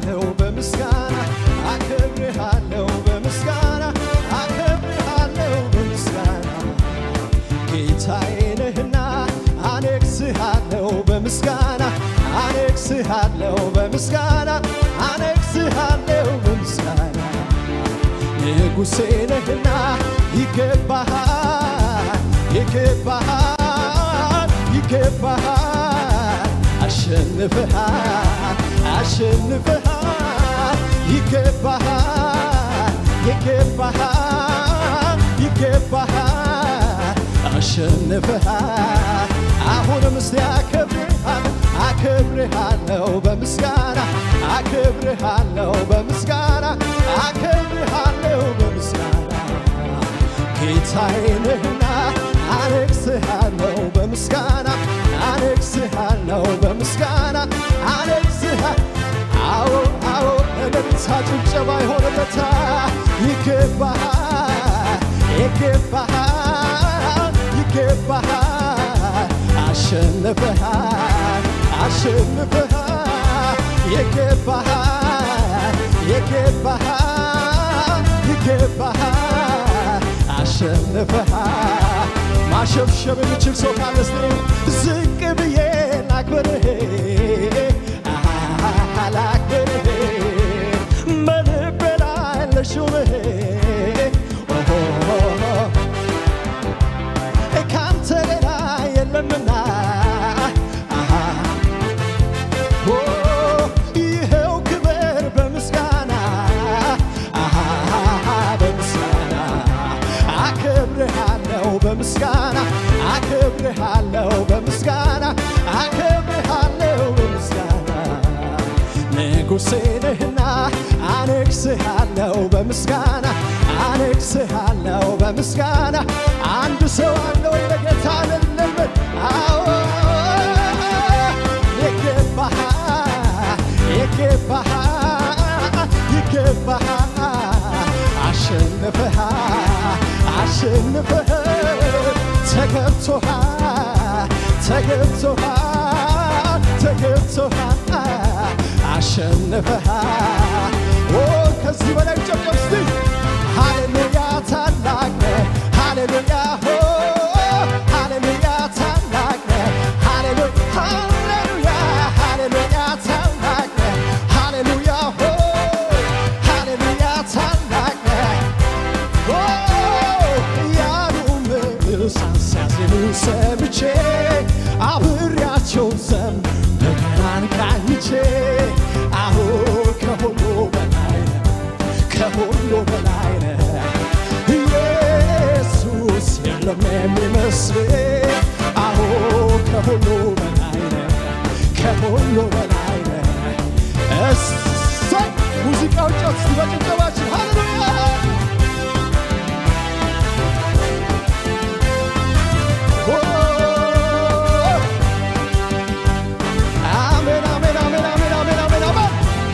አከብርሃለሁ በምስጋና አከብርሃለሁ በምስጋና አከብርሃለሁ በምስጋና ጌታዬ ነህና አነግስሃለሁ በምስጋና አነግስሃለሁ በምስጋና አነግስሃለሁ በምስጋና ንጉሴ ነህና ይገባሃል ይገባሃል ይገባሃል አሸንፈሃል አሸንፈሃል ይገባሃል ይገባሃል ይገባሃል አሸንፈሃል አሁንም እስቲ አከብርሃል አከብርሃለሁ በምስጋና አከብርሃለሁ በምስጋና አከብርሃለሁ በምስጋና ጌታዬ ነህና አነግስሃለሁ በምስጋና አነግስሃለሁ በምስጋና አነግስሃ አዎ አዎ እልልታ ጭብጨባ የሆነለታ ይገባሃል ይገባሃል ይገባሃል አሸንፈሃል አሸንፈሃል ይገባሃል ይገባሃል ይገባሃል አሸንፈሃል ማሸብሸብ የሚችል ሰው ካለ እስቲ ዝቅ ብዬ ላክብርህ አሃ ላክብርህ በልቤ ላይ ልሹምህ ኦሆ ካንተ ሌላ የለምና አሃ ኦ ይኸው ክብር በምስጋና አሃ በምስጋና አከብርሃለሁ በምስጋና አከብርሃለሁ በምስጋና አከብርሃለሁ በምስጋና ንጉሴ ነህና አነግስሃለሁ በምስጋና አነግስሃለሁ በምስጋና አንድ ሰው አለ ወይ ለጌታ ልልበት አዎ ይገባሃል ይገባሃል ይገባሃል አሸንፈሃል አሸንፈሃል ተገብቶሃል ተገብቶሃል ተገብቶሃል አሸንፈሃል ኦ ከዚህ በላይ ጨብጨብ እስቲ ሃሌሉያ ታላቅ ነህ ሃሌሉያ ሆ ሃሌሉያ ታላቅ ነህ ሃሌሉያ ሃሌሉያ ሃሌሉያ ታላቅ ነህ ሃሌሉያ ሆ ሃሌሉያ ታላቅ ነህ ኦ ያሉ ምሳን ሲያዜሙ ሰምቼ አብሬያቸው ዘም በገናን ቃኝቼ አሁ ከሁሉ በላይ ነህ ከሁሉ በላይ ነህ ኢየሱስ የለም የሚመስል አሁ ከሁሉ በላይ ነህ ከሁሉ በላይ ነህ እሰይ ሙዚቃው ጨት በጭብጨባችን ሃሌሉያ አሜን አሜን አሜን አሜን አሜን አሜን አሜን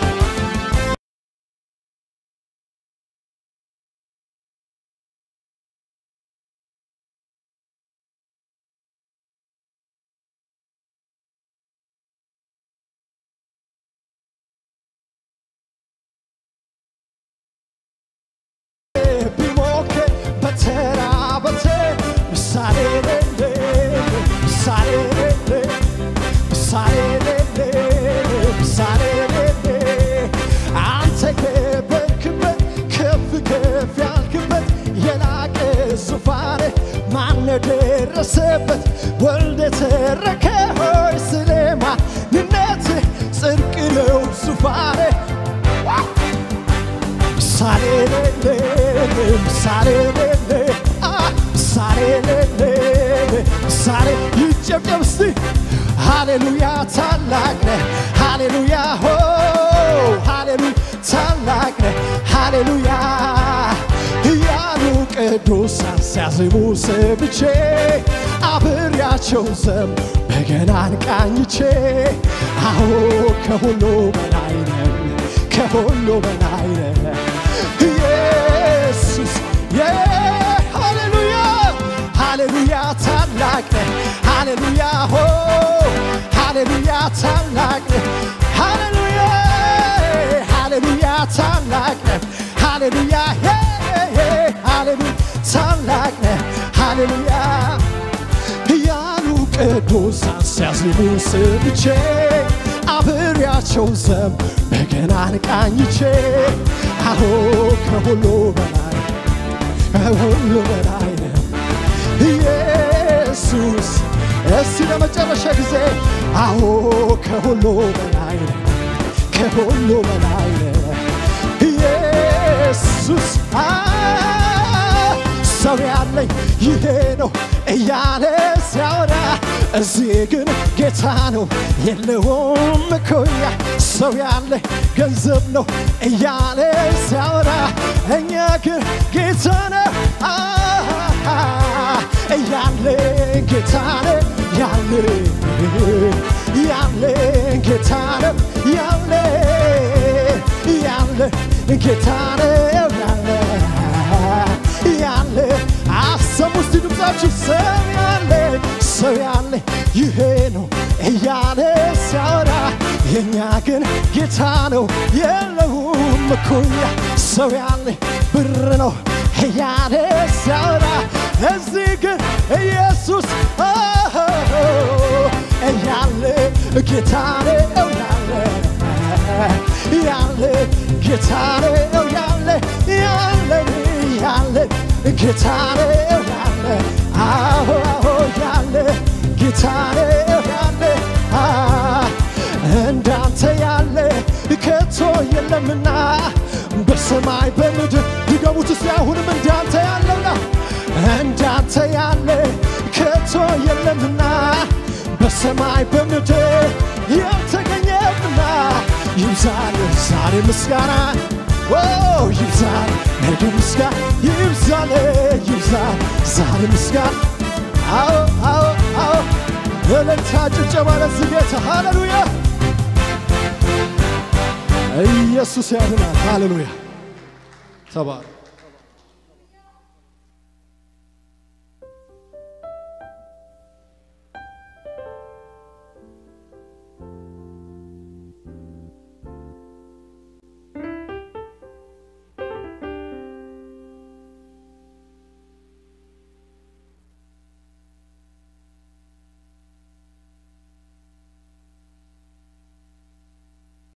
ቢሞክር በተራ በተር ምሳሌ ሌለ ምሳሌ ሌለ ምሳሌ ሌለ ምሳሌ ሌለ አንተ የበርክበት ከፍ ከፍ ያልክበት የላቀ ዙፋን ማን ደረሰበት ወልደ ተረከ ሆይ ስለ ማንነት ጽድቅ ነው ዙፋን ምሳሌ ሌለ ምሳሌ ሌለ አ ምሳሌ ሌለ ምሳሌ ይጨብጨብ እስቲ ሃሌሉያ ታላቅ ነህ ሃሌሉያ ሆ ሃሌሉያ ታላቅ ነህ ሃሌሉያ እያሉ ቅዱሳን ሲያዝሙ ሰምቼ አብሬያቸው ዘም በገናን ቃኝቼ አዎ ከሁሉ በላይ ነህ ከሁሉ በላይ ነህ ኢየሱስ ሃሌሉያ ሃሌሉያ ታላቅ ነህ ሃሌሉያ ሆ ሃሌሉያ ታላቅ ነህ ሃሌሉያ ታላቅ ነህ ሃሌሉያ ሄ ሄ ሃሌሉያ ታላቅ ነህ ሃሌሉያ ያሉ ቅዱሳን ሲያዝኑ ሰምቼ አብሬያቸው ዘም በገናን ቃኝቼ አሁ ከሁሉ በላይ ከሁሉ በላይ ነህ ኢየሱስ እስቲ ለመጨረሻ ጊዜ አዎ ከሁሉ በላይ ነህ ከሁሉ በላይ ነህ ኢየሱስ አ ሰው ያለኝ ይሄ ነው እያለ ሲያወራ እዚህ ግን ጌታ ነው የለውም እኩያ ሰው ያለ ገንዘብ ነው እያለ ሲያወራ እኛ ግን ጌታ ነው እያለ ጌታ ነው ያለ ያለ ጌታ ነው ያለ ያለ ጌታ ነው ያለ ያለ አሰሙ እስቲ ድምፃችሁ ሰው ያለ ሰው ያለ ይሄ ነው እያለ ሲያወራ የእኛ ግን ጌታ ነው የለውም እኩያ ሰው ያለ ብር ነው እያለ ሲያወራ እዚህ ግን ኢየሱስ እያለ ጌታ ነው ያለ ያለ ጌታ ነው ያለ ያለ ያለ ጌታ ነው ያለ አዎ አዎ ያለ ጌታ ነው ያለ እንዳንተ ያለ ከቶ የለምና በሰማይ በምድር ድገሙት እስቲ አሁንም እንዳንተ ያለውና እንዳንተ ያለ ከቶ የለምና በሰማይ በምድር ያልተገኘምና ይብዛል ዛሬ ምስጋና ይብዛል ነገ ምስጋና ይብዛል ይብዛል ዛሬ ምስጋና አዎ አዎ አዎ እልልታ ጭብጨባ ለዚህ ጌታ ሃሌሉያ ኢየሱስ ያድናል ሃሌሉያ ተባረክ